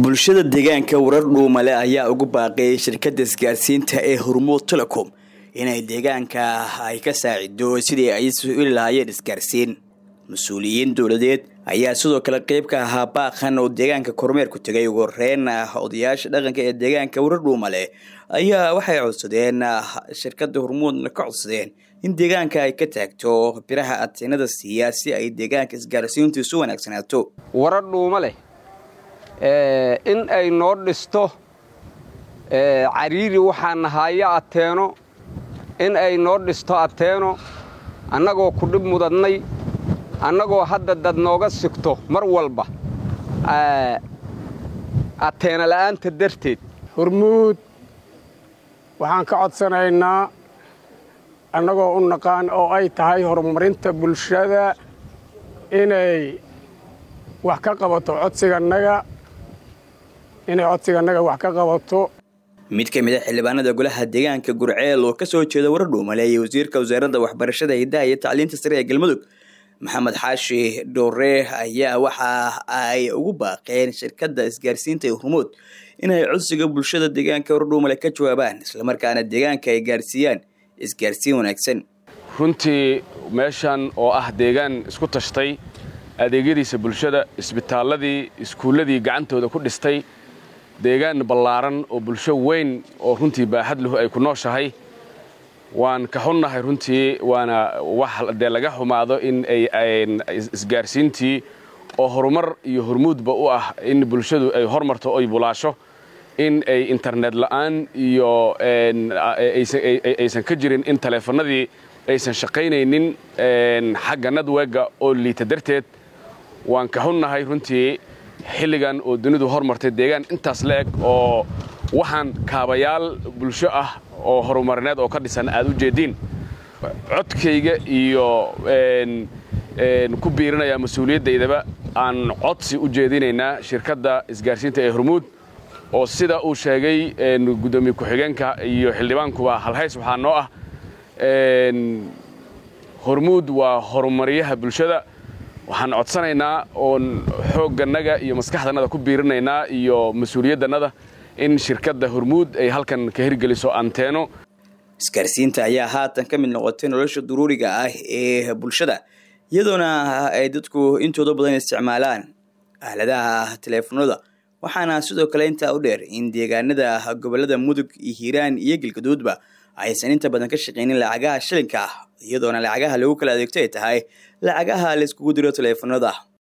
bulshada deegaanka warar dhuumale ayaa ugu baaqeeyay shirkadda isgaarsiinta ee hormuud telecom inay deegaanka ay ka saacido sidii ay suili lahaayeen isgaarsiin mas-uuliyiin dowladeed ayaa sidoo kale qeyb ka ahaa baaqan oo deegaanka kormeer ku tegay ugu horeyn odayaasha dhaqanka ee deegaanka warar dhuumale ayaa waxay codsadeen shirkadda hormuudna ka codsadeen in deegaanka ay ka taagto biraha adteenada siiya si ay deegaanka isgaarsiintiisu wanaagsanaato warar dhuuma leh in ay noo dhisto cariiri waxaa nahaayo ateeno in ay noo dhisto ateeno annagoo ku dhib mudadnay annagoo hadda dad nooga sigto mar walba ateena la'aanta darteed hormuud waxaan ka codsanaynaa annagoo u naqaan oo ay tahay horumarinta bulshada inay wax ka qabato codsigannaga inay codsigannaga wax ka qabato mid ka mid a xildhibaanada golaha deegaanka gurceel oo ka soo jeeda warar dhuumale iyo wasiirka wasaaradda waxbarashada hidaha iyo tacliinta sare ee galmudug maxamed xaashi dhoore ayaa waxa ay ugu baaqeen shirkadda isgaarsiinta ee hormuud inay codsiga bulshada deegaanka warar dhuumale ka jawaabaan islamarkaana deegaanka ay gaarsiiyaan isgaarsiin wanaagsan runtii meeshan oo ah deegaan isku tashtay adeegyadiisa bulshada isbitaalladii iskuulladii gacantooda ku dhistay deegaan ballaaran oo bulsho weyn oo runtii baaxad lahu ay ku nooshahay waan ka xunnahay runtii waana wax dee laga xumaado in ay isgaarsiintii oo horumar iyo hormuudba u ah in bulshadu ay hormarto oy bulaasho in ay internet la'aan iyo aysan ka jirin in taleefannadii aysan shaqaynaynin xagga nadwega oo liita darteed waan ka xunnahay runtii xilligan oo dunidu hormartay deegaan intaas la eg oo waxaan kaabayaal bulsho ah oo horumarineed oo ka dhisan aad u jeediin codkayga iyo ku biirinayaa mas-uuliyaddayadaba aan codsi u jeedinaynaa shirkadda isgaarsiinta ee hormuud oo sida uu sheegay guddoomiye ku-xigeenka iyo xildhibaankuba halhays waxaa noo ah hormuud waa horumaryaha bulshada waxaan codsanaynaa oon xooggannaga iyo maskaxdannada ku biirinaynaa iyo mas-uuliyaddannada in shirkadda hormuud ay halkan ka hirgeliso anteeno isgaarsiinta ayaa haatan ka mid noqotay nolosha duruuriga ah ee bulshada iyadoona ay dadku intooda badan isticmaalaan aaladaha teleefanada waxaana sidoo kale intaa u dheer in deegaanada gobolada mudug iyo hiiraan iyo galgaduudba aysan inta badan ka shaqaynin lacagaha shilinka iyadoona lacagaha lagu kala adeegto ay tahay lacagaha la iskugu diro teleefanada